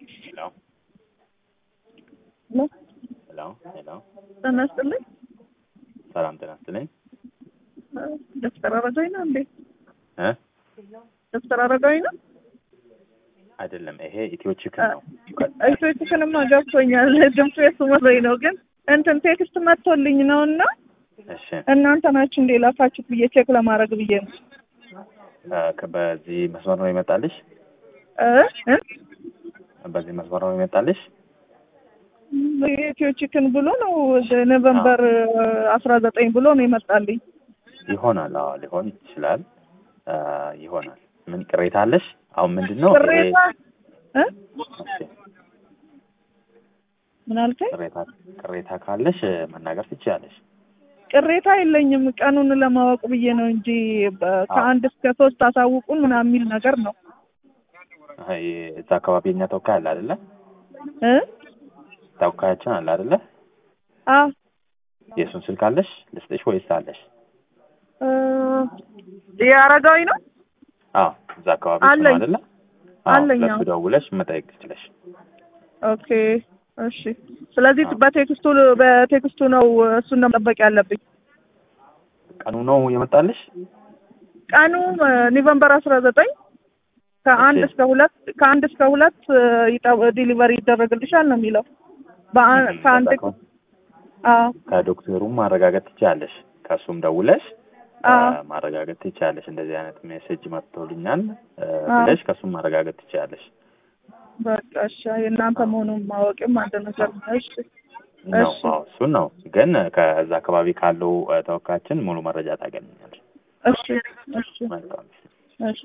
Hello? ሄሎ ሄሎ ሄሎ ጤና ይስጥልኝ። ሰላም ጤና ይስጥልኝ ዶክተር አረጋዊ ነው እንዴ? እ ዶክተር አረጋዊ ነው? አይደለም ይሄ ኢትዮ ቺክን ነው ኢትዮችክንማ ገብቶኛል። ድምፁ የሱ መስሎኝ ነው። ግን እንትን ቴክስት መጥቶልኝ ነው እና እሺ እናንተ ናችሁ እንዴ ላካችሁት ብዬ ቼክ ለማድረግ ብዬ ነው። እ ከ- በዚህ መስመር ነው ይመጣልሽ እ እ በዚህ መስመር ነው ይመጣልሽ ኢትዮ ቺክን ብሎ ነው ኖቨምበር አስራ ዘጠኝ ብሎ ነው ይመጣልኝ። ይሆናል አዎ ሊሆን ይችላል እ ይሆናል ምን ቅሬታ አለሽ አሁን ምንድን ነው ይሄ ቅሬታ እ እሺ ምን አልከኝ? ቅሬታ ቅሬታ ካለሽ እ መናገር ትችያለሽ ቅሬታ የለኝም። ቀኑን ለማወቅ ብዬ ነው እንጂ በ- ከአንድ እስከ ሶስት አሳውቁን ምናምን የሚል ነገር ነው አይ እዛ አካባቢ የኛ ተወካይ አለ አይደለ እ ተወካያችን አለ አይደለ አ የእሱን ስልክ አለሽ ልስጥሽ ወይስ አለሽ እ የአረጋዊ ነው አዎ እዛ አካባቢ እሱ ነው አለኝ። አይደለ አዎ አለኝ፣ ለሱ አዎ። ደውለሽ መጠየቅ ትችለሽ ኦኬ እሺ። ስለዚህ በቴክስቱ በቴክስቱ ነው እሱን ነው መጠበቅ ያለብኝ። ቀኑ ነው የመጣልሽ ቀኑ ኖቨምበር አስራ ዘጠኝ ከአንድ እሺ። እስከ ሁለት ከአንድ እስከ ሁለት ዲሊቨሪ ይደረግልሻል ነው የሚለው። በአ- እም፣ ከአንድ በዛ ከሆነ አዎ ከዶክተሩም ማረጋገጥ ትችያለሽ ከእሱም ደውለሽ እ፣ አዎ ማረጋገጥ ትችያለሽ እንደዚህ አይነት ሜሴጅ መጥቶልኛል እ፣ አዎ። ብለሽ ከእሱም ማረጋገጥ ትችያለሽ በቃ እሺ። የእናንተ መሆኑን ማወቅም አንድ ነገር ነው። እሺ ነው እሺ አዎ እሱን ነው ግን ከዛ አካባቢ ካለው እ፣ ተወካያችን ሙሉ መረጃ ታገኛለሽ እሺ እሺ መልካም እሺ